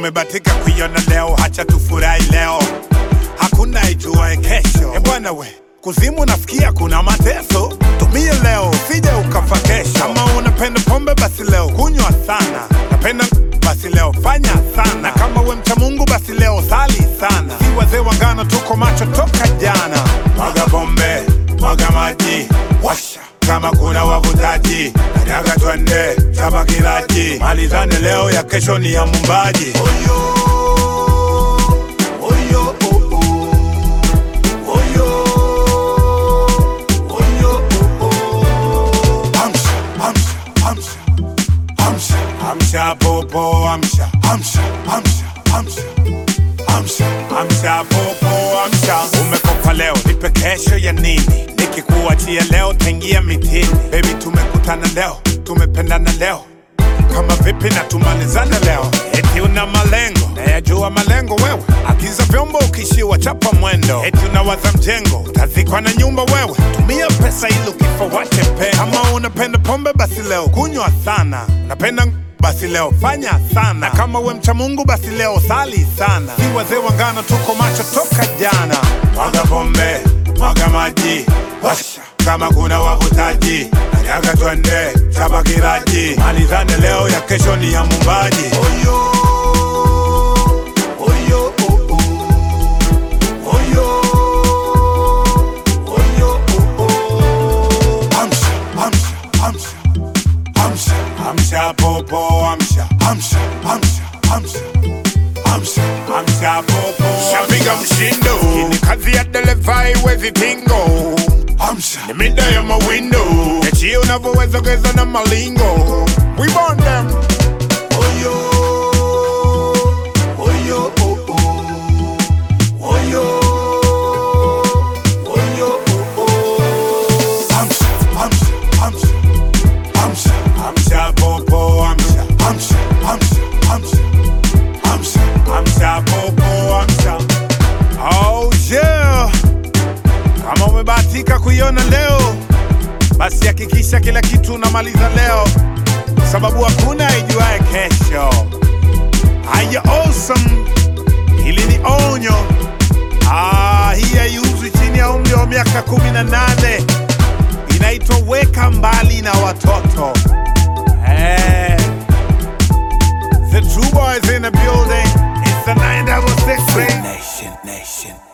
umebatika kuiona leo, hacha tufurahi leo, hakuna ijuae kesho. E bwana we, kuzimu nafikia kuna mateso, tumie leo usije ukafa kesho. Kama unapenda pombe basi leo kunywa sana, napenda basi leo fanya sana. Kama we mcha Mungu basi leo sali sana. Si wazee wangano tuko macho toka jana. Mwaga pombe, mwaga maji, washa kama kuna wavutaji, nataka twende chapa kilaji, malizane leo, ya kesho ni ya mumbaji. Oyo, oyo, oh, oh. Oyo, oyo, oh, oh. Amsha, amsha, amsha, amsha, amsha, popo, amsha, amsha, amsha, amsha, amsha, amsha, popo, amsha. Umekopa leo, nipe kesho ya nini? Nikikuachia leo, tengia mitini. Baby, tumekutana leo, tumependana leo kama vipi na tumalizane leo, eti una malengo nayajua malengo wewe, agiza vyombo ukishiwa chapa mwendo, eti unawaza mjengo utazikwa na nyumba wewe, tumia pesa ili ukifa wache pe. Kama unapenda pombe basi leo kunywa sana, unapenda basi leo fanya sana, kama we mcha Mungu basi leo sali sana. Si wazee wangano tuko macho toka jana, mwaga pombe, mwaga maji, washa kama kuna wavutaji, nataka twende chapa kilaji, malizane leo, ya kesho ni ya mumbaji. Oyo, oyo, oh, oh. Oyo, oyo, oh, oh. Amsha, amsha, amsha, amsha, amsha, popo, amsha, amsha, amsha, amsha, amsha, amsha, popo. Shapiga mshindo, hii ni kazi ya dereva, iwezi tingo Amsha. Ni mida ya mawindo Echi unavyoweza geza na malingo We want them Oyo Oyo oh, oh. Oyo Oyo oh, oh. Amsha Amsha Amsha Amsha Amsha popo Amsha Amsha Amsha Amsha Amsha Amsha popo Amsha Oh yeah kama umebahatika kuiona leo, basi hakikisha kila kitu unamaliza leo, sababu hakuna ijuaye kesho. Haya, awesome, hili ni onyo. Ah, hii haiuzwi chini ya umri wa miaka kumi na nane. Inaitwa weka mbali na watoto. Eh, the true boys in the building. It's the 966 Nation, nation.